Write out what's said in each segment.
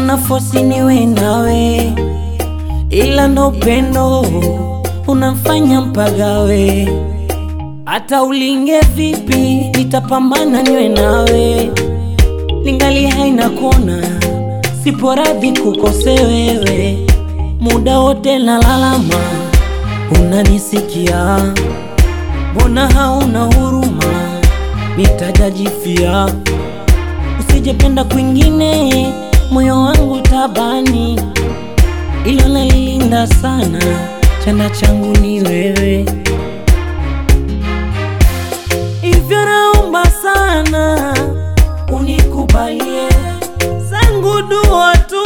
nafosi niwe nawe, ila ndo upendo unamfanya mpagawe. Hata ulinge vipi, nitapambana niwe nawe, ningali haina kona, sipo radhi kukose wewe. Muda wote nalalama, unanisikia, mbona hauna huruma? Nitajajifia, usijependa kwingine, moyo wangu tabani, ilo nalilinda sana, chanda changu ni wewe. Hivyo naomba sana unikubalie, zangu dua tu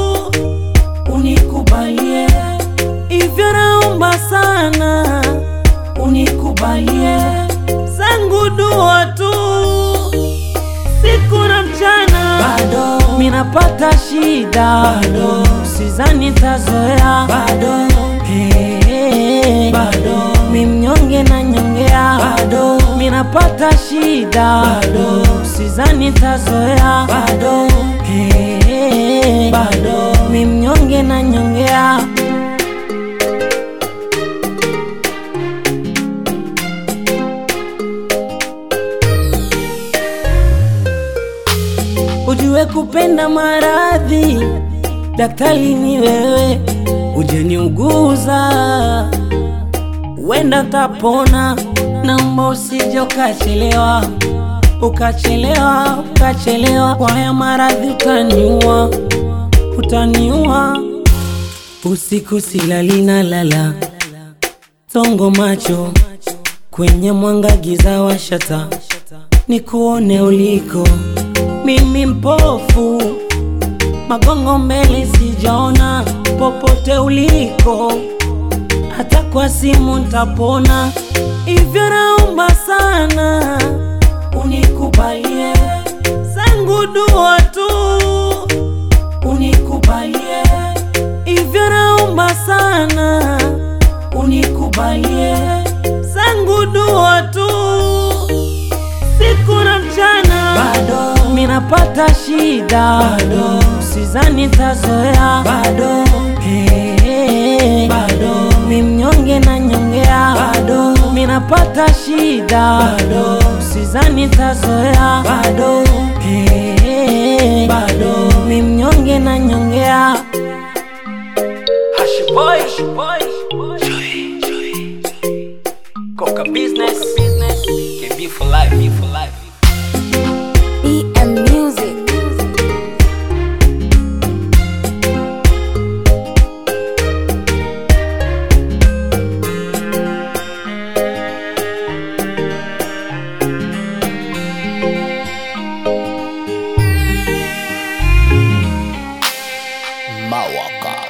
unikubalie. Hivyo naomba sana unikubalie, zangu dua tu siku na mchana, bado minapata shida, bado sizani tazoea, bado hey, bado mi mnyonge na nyongea, bado minapata shida, bado sizani tazoea, bado hey, bado mi mnyonge na nyongea. Ujue kupenda maradhi, daktari ni wewe, ujeniuguza, wenda tapona. Naomba usije ukachelewa, ukachelewa, ukachelewa, kwa haya maradhi utaniua, utaniua. Usiku silali na lala, tongo macho kwenye mwanga, giza washata, nikuone uliko mimi mpofu, magongo mbele sijaona, popote uliko, hata kwa simu ntapona. Hivyo naomba sana unikubalie, zangu dua tu unikubalie. Hivyo naomba sana unikubalie, zangu dua tu siku na mchana, bado minapata shida, bado sizani tazoea, bado hey, bado mi mnyonge na nyongea, bado minapata shida, bado sizani tazoea, bado hey, bado mi mnyonge na nyongea. Hashiboy, Coca business, business, KB for life, B for life. EM Music. Mawaka.